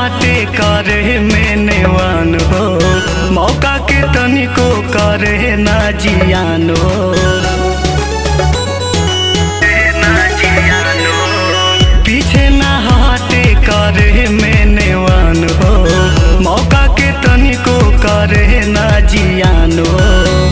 हटे करे में नेवान हो मौका के तनिको करे ना जियान हो पीछे ना हटे करे में नेवान हो मौका के तनिको करे ना जियान हो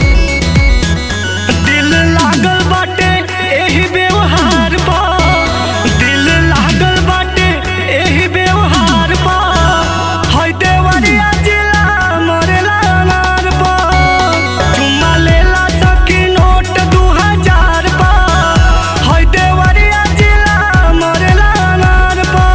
दिल लागल बाटे एही व्यवहार पा दिल लागल बाटे एही व्यवहार पा है देवरिया जिला मरेला अनार पा चुम्मा लेला सकी नोट दू हजार पा है देवरिया जिला मरेला अनार पा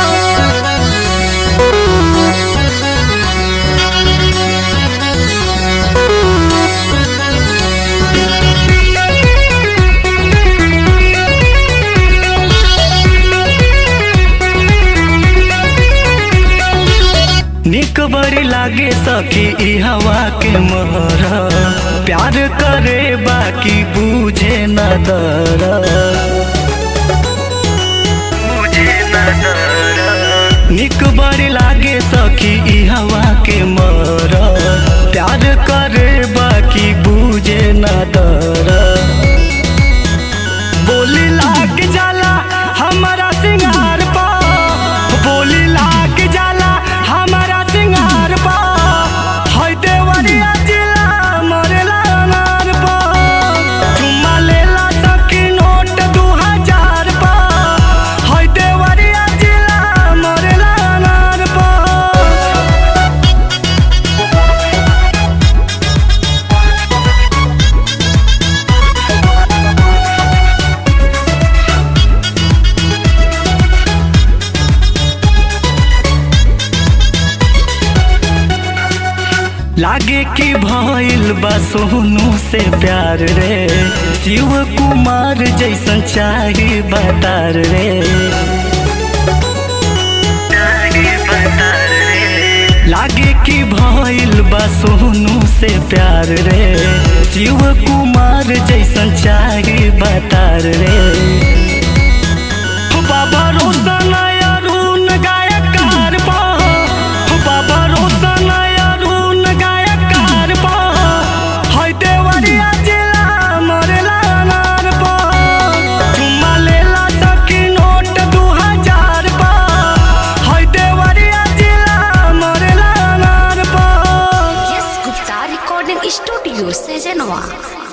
निक बड़ी लागे सखी ई हवा के मोहर प्यार करे बाकी बूझे न दर निक बड़ी लागे सखी ई हवा के मोहर प्यार करे बाकी बूझे न दर बोली लाग जाला हमारा सिंगार पा बोली लाग जाला हमारा सिंगार पा है देवरिया जिला मरेला अनार पा चुम्मा लेला सकी नोट दू हजार पा है देवरिया जिला मरेला अनार पा लागे कि भइल बा सोनू से प्यार रे शिव कुमार जैसन चाही बतार रे लागे कि भइल बा सोनू से प्यार रे शिव कुमार जैसन चाही बतार रे हो बाबा रोशन अरुण गायकार बा हो बाबा रोशन अरुण गायकार बा है देवरिया जिला मरेला अनार बा चुम्मा लेला सकी नोट दू हजार बा है देवरिया जिला मरेला अनार बा यस गुप्ता रिकॉर्डिंग स्टूडियो से जनवा